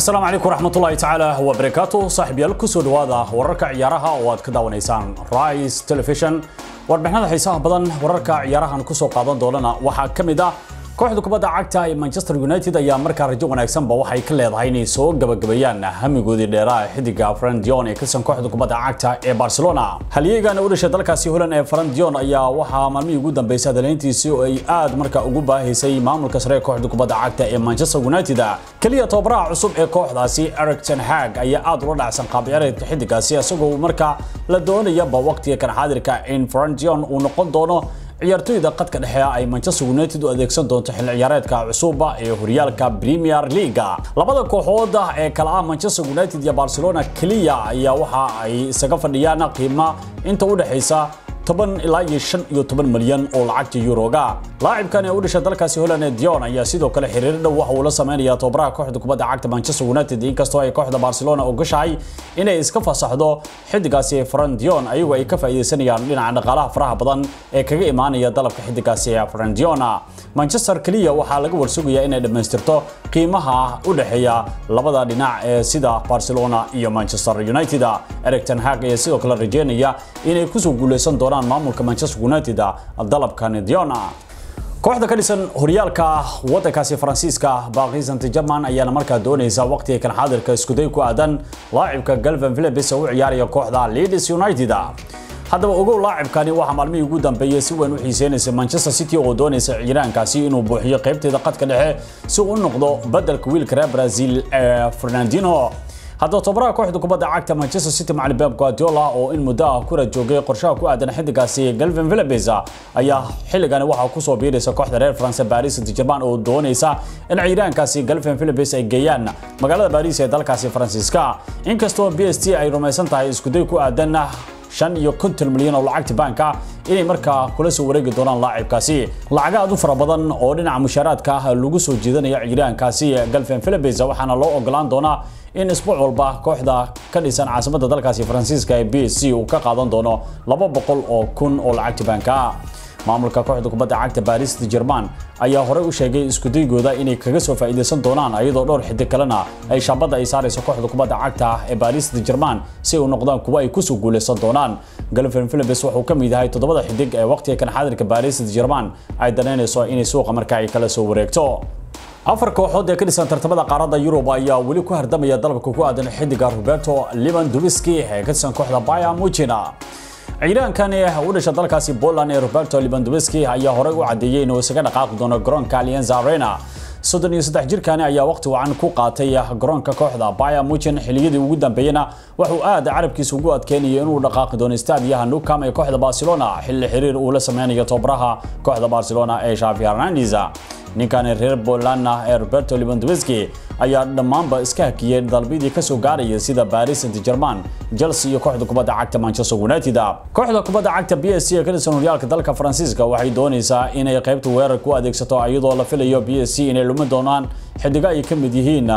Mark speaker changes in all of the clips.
Speaker 1: asalaamu calaykum raxmatullaahi tacaala wabarakaatu saaxiibyaal kusoo dhawaada wararka ciyaaraha oo aad ka daawanaysaan rise television warbixinada xiisaha badan wararka ciyaarahan kusoo qaadan doonana waxaa ka mid ah kooxda kubadda cagta ee manchester united ayaa markaa rajo wanaagsanba waxay ka leedahay inay soo gabagabeeyaan hamigoodii dheeraha xidiga frandion ee kasan kooxda kubadda cagta ee barcelona halyeegana u dhashay dalkaasi holan ee frandion ayaa waxaa maalmihii ugu dambeysay hadaleyntiisii oo ay aad markaa ugu baahaysay maamulka sare ee kooxda kubadda cagta ee manchester united keliya tababaraha cusub ee kooxdaasi eric ten hag ayaa aad ula dhacsan qaabciyaareedka xidigaasi isagoo markaa la doonayaba waqtiga kan xaadirka in frandion uu noqon doono ciyaartoyda qadka dhexe ay Manchester United u adeegsan doonto xilli ciyaareedka cusub ee horyaalka Premier League labada kooxood ee kala ah Manchester United iyo Barcelona kaliya ayaa waxa ay isaga fadhiyaan qiimo inta u dhaxaysa toban ilaa iyo shan iyo toban malyan oo lacagta yuroga laacibkan ee u dhashay dalkaasi Holland ee Dion ayaa sidoo kale xiriir dhow waxa uu la sameeyaa tababaraha kooxda kubadda cagta Manchester United inkastoo ay kooxda Barcelona ogashahay inay iska fasaxdo xidigaasi Fran Dion ayagoo ay ka faa'iideysanayaan dhinaca dhaqaalaha faraha badan ee kaga imaanaya dalabka xidigaasi Fran Dion Manchester kaliya waxaa laga warsugayaa inay dhamaystirto qiimaha u dhaxeeya labada dhinac ee sida Barcelona iyo Manchester United Erik ten Hag ayaa sidoo kale rajeynaya inay ku soo guuleysan doonaan maamulka Manchester United dalabkan Dion kooxda ka dhisan horyaalka wadankaasi faransiiska Paris Saint-Germain ayaana markaa doonaysa waqtiga kan xaadirka isku day ku aadan laacibka Calvin Phillips oo u ciyaaraya kooxda Leeds United haddaba ogow laacibkani waxaa maalmihii ugu dambeeyay si weyn u xiiseynaysa Manchester City oo doonaysa ciyaaraankaasi inuu buuxiyo qaybteeda qadka dhexe si uu u noqdo bedelka wiilka reer Brazil ee Fernandinho haddaba tababaraha kooxda kubadda cagta Manchester City macallin Pep Guardiola oo in muddo ah ku joogay qorshaha ku aadan xidigaasi Calvin Phillips ayaa xilligani waxa ku soo biiraysa kooxda reer France Paris Saint-Germain oo doonaysa in ciyaaraankaasi Calvin Phillips ay geeyaan magaalada Paris ee dalkaasi Faransiiska inkastoo PSG ay rumaysan tahay isku day ku aadan shan iyo konton milyan oo lacagta baanka inay markaa kula soo wareegi doonaan laacibkaasi lacaga aad u fara badan oo dhinaca mushaaraadka ah lagu soo jeedanayo ciyaaraankaasi Calvin Phillips waxaana loo ogolaan doonaa in isbuuc walba kooxda ka dhisan caasimadda dalkaasi Faransiiska ee PSG uu ka qaadan doono 200 oo kun oo lacagta baanka maamulka kooxda kubadda cagta Paris Saint-Germain ayaa hore u sheegay isku daygooda inay kaga soo faa'iideysan doonaan iyadoo dhowr xidig kalena ay shaabada ay saarayso kooxda kubadda cagta ee Paris Saint-Germain si ay u noqdaan kuwa ay ku soo guuleysan doonaan Calvin Phillips wuxuu ka mid yahay toddobada xidig ee waqtiga kan xaadirka Paris Saint-Germain ay daneynayso inay suuqa markaa ay kala soo wareegto afar kooxood ee ka dhisan tartamada qaaradda Yurub ayaa weli ku hardamaya dalabka ku aadan xidiga Roberto Lewandowski ee ka tirsan kooxda Bayern Munich ciidaankan u dhashay dalkaasi Poland ee Roberto Lewandowski ayaa horey u cadeeyay inuu isaga dhaqaaqi doono garoonka Allianz Arena soddon iyo saddex jirkani ayaa waqti wacan ku qaatay garoonka kooxda Bayern Munich xilliyadii ugu dambeeyana wuxuu aad carabkiisa ugu adkeynayay inuu dhaqaaqi doono staadiyaha Nou Camp ee kooxda Barcelona xilli xiriir uu la sameynayo tababaraha kooxda Barcelona ee Xavi Hernandez ninkan reer Poland ee Roberto Lewandowski ayaa dhammaanba iska hakiyay dalbidii ka soo gaaraya sida Paris Saint-Germain, Chelsea iyo kooxda kubadda cagta Manchester United. Kooxda kubadda cagta PSG ee ka dhisan horyaalka dalka Faransiiska waxay doonaysaa inay qaybta weerar ku adeegsato iyadoo la filayo PSG inay lumi doonaan xidiga ay ka mid yihiin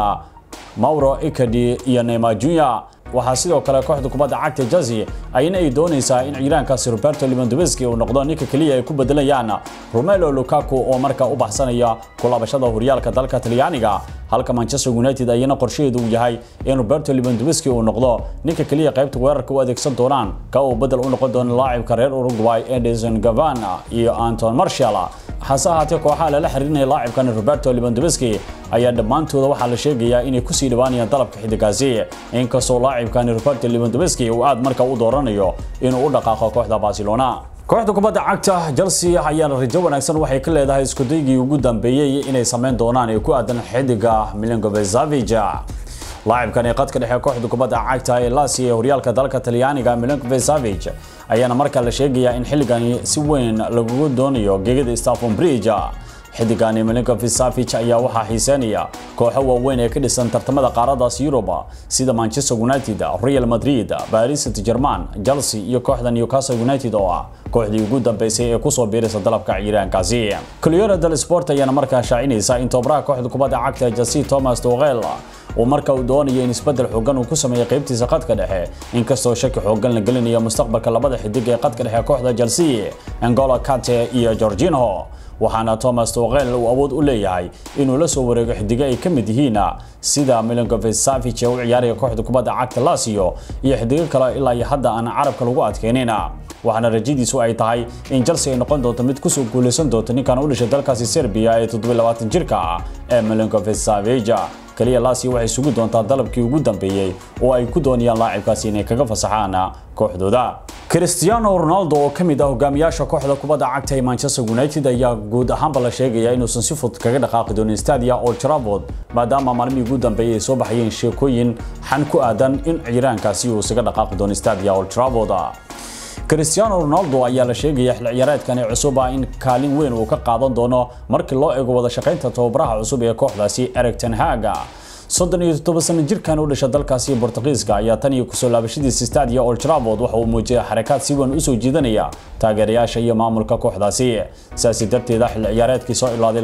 Speaker 1: Mauro Icardi iyo Neymar Jr waxaa sidoo kale kooxda kubadda cagta Chelsea ayna ay doonaysaa in ciyaaraankaasi Roberto Lewandowski uu noqdo ninka kaliya ay ku bedelayaan Romelu Lukaku oo markaa u baxsanaya kulaabashada horyaalka dalka Talyaaniga halka Manchester United ayna qorsheedu uu yahay in Roberto Lewandowski uu noqdo ninka kaliya qaybta weerarka u adeegsan doonaan ka uu bedel u noqon doono laacibka reer Uruguay Edinson Cavani iyo Anton Martial hase ahaatee kooxaha lala xiriirinaya laacibkan Roberto Lewandowski ayaa dhammaantooda waxaa la sheegayaa inay ku sii dhawaanayaan dalabka xidigaasi inkastoo laacibkan Roberto Lewandowski uu aad markaa u dooranayo inuu u dhaqaaqo kooxda Barcelona kooxda kubadda cagta Chelsea ayaa rajo wanaagsan waxay ka leedahay isku daygii ugu dambeeyay inay sameyn doonaan ee ku aadan xidiga Milinkovic Savic laacibkan ee qadka dhexe kooxda kubadda cagta ee Lazio ee horyaalka dalka Talyaaniga Milinkovic Savic ayaana markaa la sheegayaa in xilligani si weyn lagu doonayo geegada Stamford Bridge xidigani Milinkovic Savic ayaa waxaa xiiseynaya kooxo waaweyn ee ka dhisan tartamada qaaradaas Yurub sida Manchester United, Real Madrid, Paris Saint-Germain, Chelsea iyo kooxda Newcastle United oo ah kooxdii ugu dambeysay ee ku soo biiraysa dalabka ciyaaraankaasi. Corriere dello Sport ayaana markaa shaacinaysa in tababaraha kooxda kubadda cagta Chelsea Thomas Tuchel uu marka uu doonayo in isbedel xoogan uu ku sameeyo qaybtiisa qadka dhexe inkastoo shaki xoogan la gelinayo mustaqbalka labada xidig ee qadka dhexe kooxda Chelsea N'Golo Kante iyo Jorginho waxaana Thomas Tuchel uu awood u leeyahay inuu la soo wareego xidiga ay ka mid yihiin sida Milinkovic Savic oo u ciyaaraya kooxda kubadda cagta Lazio iyo xidiga kale ilaa iyo hadda aan carabka lagu adkeenin waxaana rajadiisu ay tahay in Chelsea ay noqon doonto mid kusoo guuleysan doonto ninkan u dhashay dalkaasi Serbia ee 27 jirka ah ee Milinkovic Savic kaliya Lazio waxay sugi doontaa dalabkii ugu dambeeyay oo ay ku doonayaan laacibkaasi inay kaga fasaxaan kooxdooda Cristiano Ronaldo oo kamid ah hogaamiyaasha kooxda kubadda cagta ee Manchester United ayaa guud ahaanba la sheegaya inuusan si fudud kaga dhaqaaqi doonin Stadia Old Trafford maadaama maalmihii ugu dambeeyay ay soo baxayeen sheekooyin xan ku aadan in ciyaaraankaasi uu isaga dhaqaaqi doono Stadia Old Trafford Cristiano Ronaldo ayaa la sheegaya xil ciyaareedkan ee cusub in kaalin weyn uu ka qaadan doono markii loo eego wada shaqaynta tababaraha cusub ee kooxdaasi Erik ten Hag soddon iyo toddoba sano jirkan u dhashay dalkaasi Boortaqiiska ayaa tan iyo kusoo laabashadiisa Stadia Old Trafford waxa uu muujiyay xarakaad si weyn u soo jiidanaya taageerayaasha iyo maamulka kooxdaasi sidaasi darteeda xil ciyaareedkii soo ilaaday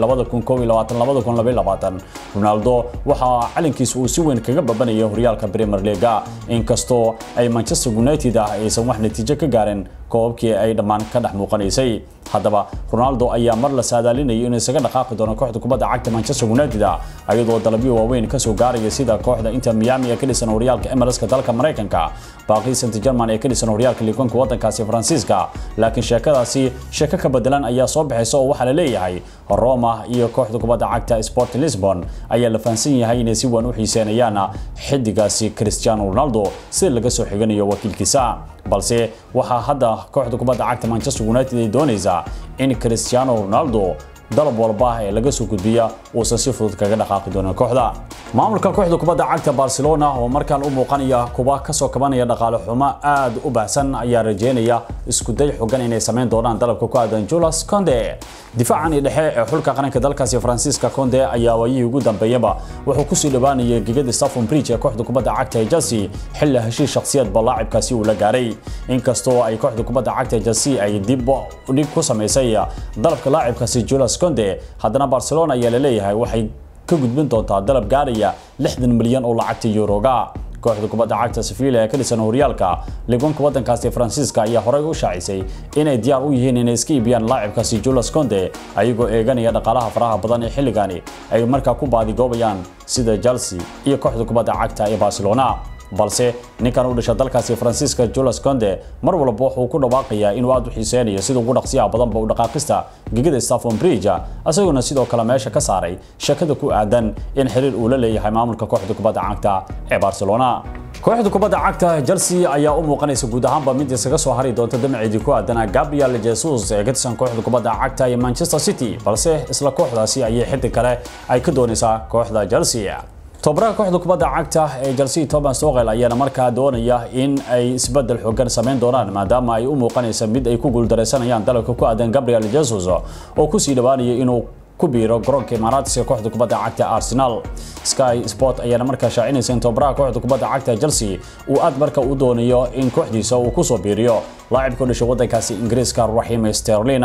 Speaker 1: 2021-2022 Ronaldo waxa calankiisa uu si weyn kaga babanayay horyaalka Premier League inkastoo ay Manchester United ah aysan wax natiijo ka gaarin koobkii ay dhammaan ka dhex muuqanaysay haddaba Ronaldo ayaa mar la saadaalinayay inuu isaga dhaqaaqi doono kooxda kubadda cagta Manchester United ayadoo dalabyo waaweyn ka soo gaaraya sida kooxda Inter Miami ee ka dhisan horyaalka MLS-ka dalka Mareykanka Paris Saint-Germain ee ka dhisan horyaalka Ligue 1 wadankaasi Faransiiska laakiin sheekadaasi sheeko ka bedelan ayaa soo baxaysa oo waxa la leeyahay Roma iyo kooxda kubadda cagta Sporting Lisbon ayaa la fahansan yahay inay si weyn u xiiseynayaan xidigaasi Cristiano Ronaldo si laga soo xiganayo wakiilkiisa balse waxaa hadda kooxda kubadda cagta Manchester United ay doonaysaa in Cristiano Ronaldo dalab walba ee laga soo gudbiya uusan si fudud kaga dhaqaaqi doonin kooxda maamulka kooxda kubadda cagta Barcelona oo markaan u muuqanaya kuba ka soo kabanaya dhaqaale xumo aad u baahsan ayaa rajeynaya isku day xogan inay sameyn doonaan dalabka ku aadan Jules Koundé difaacan dhexe ee xulka qaranka dalkaasi Faransiiska Koundé ayaa waayihii ugu dambeeyaba wuxuu ku sii dhawaanayay gigada Stamford Bridge ee kooxda kubadda cagta ee Chelsea xilli heshiis shakhsiyad balaacibkaasi uu la gaaray inkastoo ay kooxda kubadda cagta ee Chelsea ay dib u dhig ku sameysay dalabka laacibkaasi Jules Koundé haddana Barcelona ayaa la leeyahay waxay ka gudbin doontaa dalab gaaraya 60 milyan oo lacagta Euroga kooxda kubadda cagta Sevilla ee ka dhisan horyaalka ligonka wadankaasi Faransiiska ayaa horey u shaacisay inay diyaar u yihiin inay iska iibiyaan laacibkaasi Jules Koundé ayagoo eeganaya dhaqaalaha faraha badan ee xilligani ay markaa ku baadigoobayaan sida Chelsea iyo kooxda kubadda cagta ee Barcelona balse ninkan u dhashay dalkaasi Faransiiska Jules Koundé mar walba wuxuu ku dhawaaqayaa inuu aad u xiiseynayo sida ugu dhaqsiyaha badan ba u dhaqaaqista gigada Stamford Bridge asaguna sidoo kale meesha ka saaray shakada ku aadan in xiriir uu la leeyahay maamulka kooxda kubadda cagta ee Barcelona kooxda kubadda cagta Chelsea ayaa u muuqanaysa guud ahaanba mid isaga soo hari doonta damaceedii ku aadan Gabriel Jesus ee ka tirsan kooxda kubadda cagta ee Manchester City balse isla kooxdaasi ayay xiddig kale ay ka doonaysaa kooxda Chelsea tobaraha kooxda kubadda cagta ee Chelsea Thomas Tuchel ayaana markaa doonaya in ay isbedel xooggan sameyn doonaan maadaama ay u muuqanaysa mid ay ku guuldareysanayaan dalabka ku aadan Gabriel Jesus oo ku sii dhawaanaya inuu ku biiro garoonka Emirates ee kooxda kubadda cagta Arsenal Sky Sport ayaana markaa shaacinaysa in tobaraha kooxda kubadda cagta Chelsea uu aad markaa u doonayo in kooxdiisa uu ku soo biiriyo laacibka dhashay wadankaasi Ingiriiska Raheem Sterling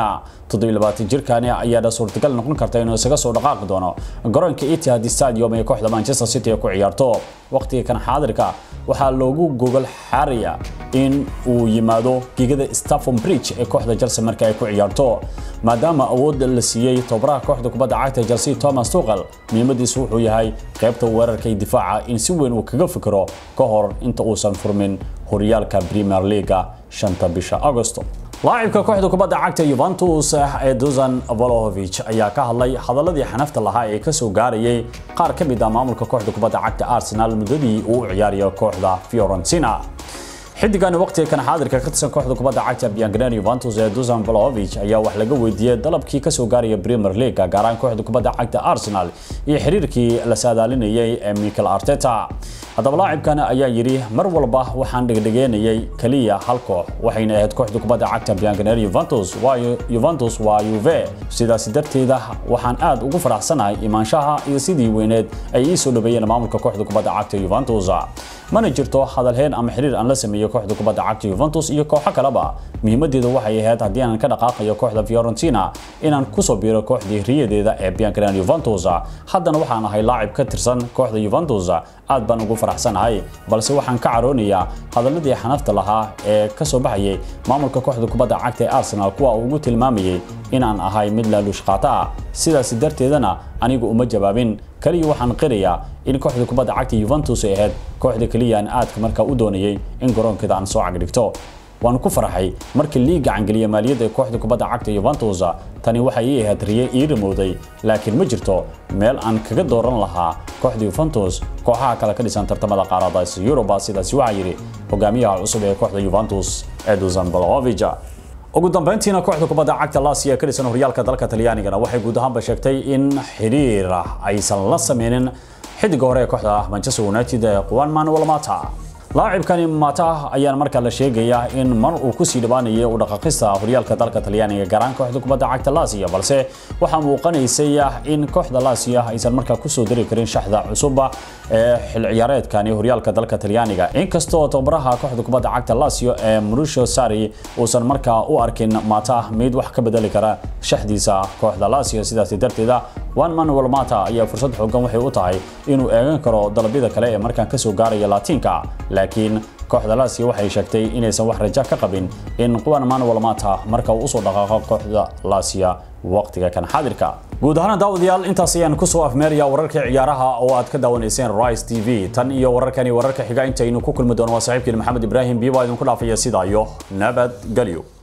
Speaker 1: 27 jirkani ayaa suurtagal noqon karta inuu isaga soo dhaqaaqi doono garoonka Etihad Stadium ee kooxda Manchester City ku ciyaarto waqtiga kan xaadirka waxaa loogu gogol xariya in uu yimaado gigada Stamford Bridge ee kooxda Chelsea marka ay ku ciyaarto maadaama awood la siiyay tobaraha kooxda kubadda cagta Chelsea Thomas Tuchel muhiimadiisu wuxuu yahay qaybta weerarka iyo difaaca in si weyn uu kaga fikiro ka hor inta uusan furmin horyaalka Premier League shanta bisha Agosto laacibka kooxda kubadda cagta Juventus ee Dusan Vlahovic ayaa ka hadlay hadaladii xanafta lahaa ee ka soo gaarayay qaar ka mid ah maamulka kooxda kubadda cagta Arsenal muddadii uu u ciyaariyo kooxda Fiorentina xidigan waqtiga kan xaadirka ka tirsan kooxda kubadda cagta Bianconeri Juventus ee Dusan Vlahovic ayaa wax laga weydiiyay dalabkii ka soo gaaraya Premier League gaar ahaan kooxda kubadda cagta Arsenal iyo xiriirkii la saadaalinayay ee Mikel Arteta haddaba laacibkan ayaa yiri mar walba waxaan dhigdhigeynayay kaliya hal koox waxayna ahayd kooxda kubadda cagta Bianconeri Juventus waa Juventus waa Juve sidaas darteeda waxaan aad ugu faraxsanahay imaanshaha iyo sidii weyneed ay ii soo dhaweeyeen maamulka kooxda kubadda cagta Juventus mana jirto hadalheen ama xiriir aan la sameeyo kooxda kubadda cagta Juventus iyo kooxo kaleba muhiimadeedu waxay ahayd haddii aan ka dhaqaaqayo kooxda Fiorentina inaan kusoo biiro kooxdii riyadeeda ee Bianconeri Juventus haddana waxaan ahay laacib ka tirsan kooxda Juventus aad baan ugu faraxsanahay balse waxaan ka caroonayaa hadaladii xanafta lahaa ee ka soo baxayay maamulka kooxda kubadda cagta ee Arsenal kuwa uu ugu tilmaamayay inaan ahay mid la lushqaata ah sidaas darteedana anigu uma jawaabin kaliya waxaan qirayaa in kooxda kubadda cagta Juventus ay ahayd kooxda kaliya aan aadka markaa u doonayay in garoonkeeda aan soo cagdhigto waan ku farxay markii liiga cangeliya maaliyadda ee kooxda kubadda cagta Juventus tani waxay ii ahayd riye ii rimowday laakiin ma jirto meel aan kaga dooran lahaa kooxda Juventus kooxaha kale ka dhisan tartamada qaarada Europa sidaasi waxaa yiri hogaamiyaha cusub ee kooxda Juventus Eduzan Blahovic ugu dambeyntiina kooxda kubadda cagta Lazio ee ka dhisan horyaalka dalka Talyaanigana waxay guud ahaanba sheegtay in xiriir aysan la sameynin xidiga hore ee kooxda Manchester United ee Juan Manuel Mata laacibkani Mata ayaan markaa la sheegayaa in mar uu ku sii dhawaanayay u dhaqaaqista horyaalka dalka Talyaaniga garan kooxda kubadda cagta Lazio balse waxa muuqanaysay in kooxda Lazio aysan markaa ku soo dari karin shaxda cusub ee xil ciyaareedkani horyaalka dalka Talyaaniga inkastoo tababaraha kooxda kubadda cagta Lazio ee Mauricio Sarri uusan markaa u arkin Mata mid wax ka bedeli kara shaxdiisa kooxda Lazio sidaas darteeda Juan Manuel Mata ayaa fursad xooggan waxay u tahay inuu eegan karo dalabyada kale ee markaan ka soo gaaraya Laatinka laakiin kooxda Lazio waxay sheegtay inaysan wax rajo ka qabin in Juan Manuel Mata marka uu soo dhaqaaqo kooxda Lazio waqtiga kan xaadirka guud ahaan daawadayaal intaas ayaan ku soo afmeeraya wararka ciyaaraha oo aad ka daawanayseen Rise TV tan iyo wararkani wararka xiga intaynu ku kulmi doono waa saaxiibkii Maxamed Ibrahim Biiba idinku dhaafaya sidaa iyo nabad galyo